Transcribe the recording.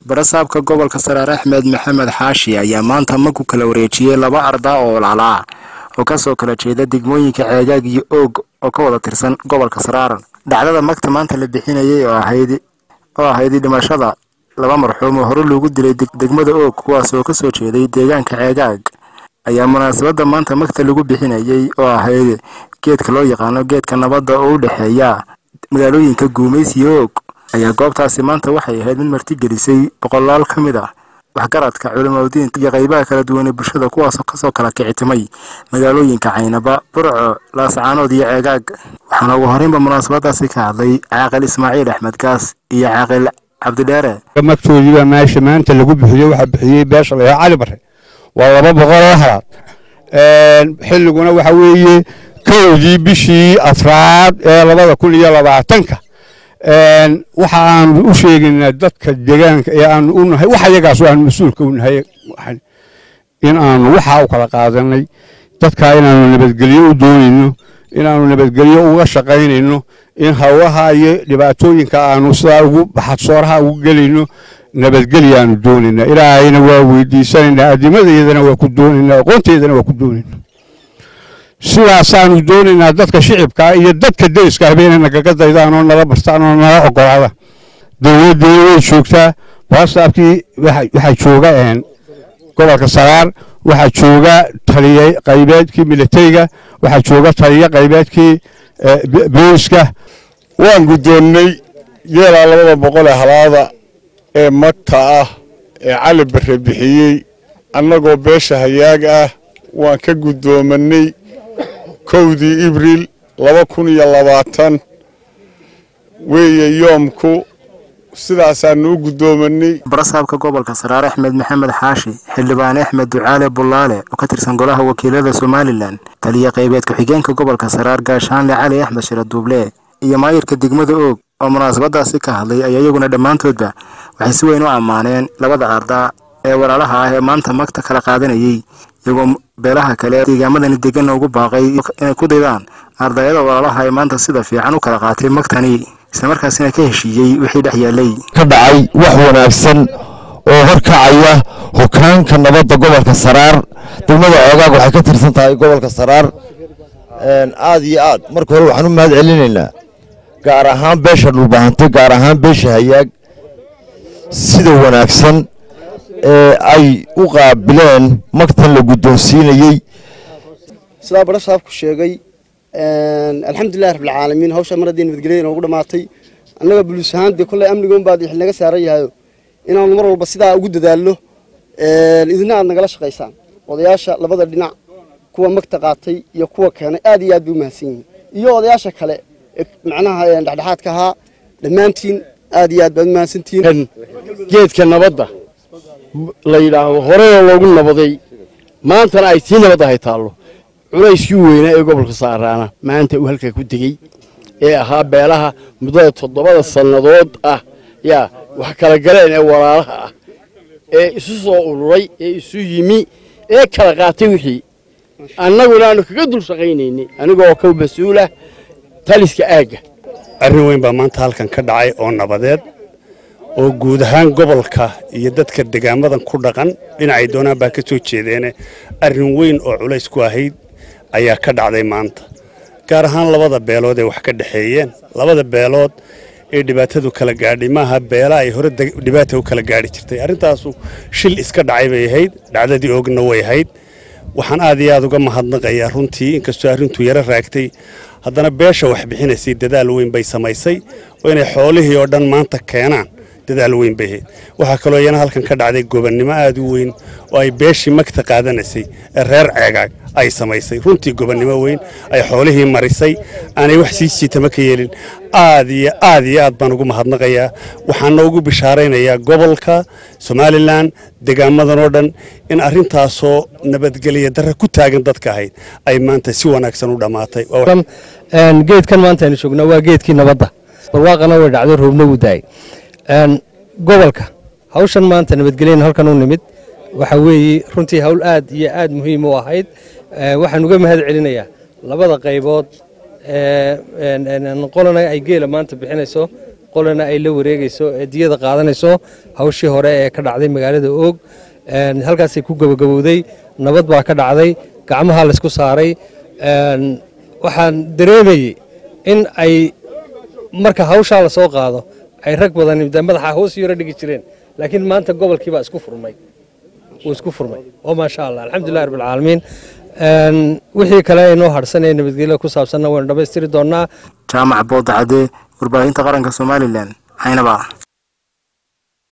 barasaabka gobolka saraar axmed maxamed xaashi ayaa maanta maku kala wareejiyey laba arda oo laalaa oo kasoo kala jeeda degmooyinka ceegaag iyo oog oo ka wada tirsan gobolka saraar dhacdada magta maanta la bixinayay oo ahayd oo ahayd dhimashada laba marxuum oo hore loogu dilay degmada oog kuwaas oo kasoo jeeday deegaanka ceegaag ayaa munaasabadda maanta magta lagu bixinayay oo ahayd geedka loo yaqaano geedka nabadda oo u dhexeeya magaalooyinka guumays iyo oog ayaa goobtaasi maanta waxay ahayd mid martigelisay boqolaal ka mid ah waxgaradka culimadiinta iyo qaybaha kala duwan ee bulshada kuwaasoo kasoo kala kicitimay magaalooyinka caynaba burco laascaanood iyo ceegaag waxaana ugu horeynba munaasabadaasi ka hadlay caaqil ismaaciil axmed gaas iyo caaqil cabdidheere magtoodiibaa meesha maanta lagu bixiyo waxaa bixiyey beesha layaa cali bare waa laba boqol oo halaad xilliguna waxa weeye kowdii bishii afraad ee labada kun iyo labaatanka waxa aanu u sheegaynaa dadka deegaanka ee aanu u nahay wax ayagaas aanu mas-uulka u nahay in aanu waxaa u kala qaadanay dadkaa inaanu nabadgelyo u doonayno inaanu nabadgelyo uga shaqaynayno in hawlaha iyo dhibaatooyinka aanu sidaa ugu baxadsooraha ugu gelayno nabadgelya aanu doonaynaa ilaahayna waa weydiisanaynaa adimadeedana waa ku doonaynaa aqoonteedana waa ku doonaynaa sidaasaanu doonaynaa dadka shicibkaa iyo dadka deriska ahba inay nagaga daydaan oo nala bartaan oo nala ogolaada dowladdeena way joogtaa baasaabkii waxaa jooga gobolka saraar waxaa jooga taliye qaybeedkii militariga waxaa jooga taliye qaybeedkii booliska waan guddoonnay geelaa labada boqol ee halaada ee magta ah ee cali barre bixiyey annagoo beesha hayaag ah waan ka guddoomanay kowdii ibriil laba kun iyo labaatan weeye yoomku sidaasaanu u guddoomanay barasaabka gobolka saraar axmed maxamed xaashi xildhibaan axmed ducaale bullaale oo ka tirsan golaha wakiilada somalilan taliya qaybeed ku-xigeenka gobolka saraar gaashaanle cali axmed shira duuble iyo maayirka degmada oog oo munaasabadaasi ka hadlay ayaa iyaguna dhammaantoodba waxay si weyn u ammaaneen labada ardaa ee walaalaha ah ee maanta magta kala qaadanayay iyagoo beelaha kale deegaamadani deganna ugu baaqay inay ku daydaan ardayada walaalaha ee maanta sida fiican u kala qaatay magtani islamarkaasina ka heshiiyey wixii dhex yaallay ka dhacay wax wanaagsan oo horkacaya hogaanka nabadda gobolka saraar degmada coogaag waxay ka tirsan tahay gobolka saraar aad iyo aad marka hore waxaan u mahad celinaynaa gaar ahaan beesha dhulbahante gaar ahaan beesha hayaag sida wanaagsan ee ay u qaabileen magtan la guddoonsiinayey sidaa barasaabku sheegay alxamdulilahi rabbilcaalamiin hawsha mar haddii nabadgelya inoogu dhammaatay annaga buliis ahaan dee kolley amniga unbaad wixii naga saaran yahayo inaanu mar walba sidaa ugu dadaallo idina aad nagala shaqaysaan odayaasha labada dhinac kuwa magta qaatay iyo kuwa keenay aad iyo aad bay u mahadsan yihiin iyo odayaasha kale macnaha dhexdhexaadka ahaa dhammaantiin aad iyo aad baad u mahadsantihiin geedka nabadda la yidhaahdo horeyoo loogu nabaday maantana ay tii nabad ahay taallo culayskii weynaa ee gobolka saaraana maanta uu halkaa ku degey ee ahaa beelaha muddada toddobada sannadood ah yaa wax kala galeen ee walaalaha ah ee isu soo ururay ee isu yimi ee kala qaatay wixii annaguna aanu kaga dul shaqaynaynay anigoo ka mas-uulah taliska aagga arrin weyn baa maanta halkan ka dhacay oo nabadeed oo guud ahaan gobolka iyo dadka degaamadan ku dhaqan dhinacay doonaan baa ka soo jeedeene arrin weyn oo culays ku ahayd ayaa ka dhacday maanta gaar ahaan labada beelood ee wax ka dhexeeyeen labada beelood ee dhibaatadu kala gaadhay maaha beela ay hore dhibaata u kala gaadhi jirtay arrintaasu shil iska dhacay bay ahayd dhacdadii oogna way ahayd waxaan aad iyo aad uga mahadnaqayaa runtii inkastoo arrintu yaro raagtay haddana beesha wax bixinaysay dadaal weyn bay samaysay oo inay xoolihii oo dhan maanta keenaan dadaal weyn bay ahayd waxaa kaloo iyana halkan ka dhacday gobannimo aad u weyn oo ay beeshii magta qaadanaysay ee reer ceegaag ay samaysay runtii gobannimo weyn ay xoolihii marisay aanay wax sii jiitama ka yeelin aad iyo aad iyo aad baan ugu mahadnaqayaa waxaana ugu bishaaraynayaa gobolka somalilan degaamadan oo dhan in arrintaasoo nabadgelya darre ku taagan dadka ahayd ay maanta si wanaagsan u dhammaatay geedkan maanta aynu joognaa waa geedkii nabadda barwaaqana way dhacday roobna wuu daayay gobolka hawshan maanta nabadgelyana halkan u nimid waxa weeye runtii hawl aad iyo aad muhiim u ahayd waxaan uga mahad celinayaa labada qaybood qolana ay geela maanta bixinayso qolana ay la wareegayso ee diyada qaadanayso hawshii hore ee ka dhacday magaalada oog halkaasay ku gabagabowday nabad baa ka dhacday gacmaha laysku saaray waxaan dareemayey in ay marka hawshaa lasoo qaado ay rag badan madaxa hoos yaro dhigi jireen laakiin maanta gobolkiibaa isku furmay wuu isku furmay oo maasha allah alxamdulillahi rabbilcaalamiin wixii kale aynoo hadhsan ee nabadgelyo ku saabsanna waynu dhammaystiri doonnaa jaamac boodacadee warbaahinta qaranka somalilan caynaba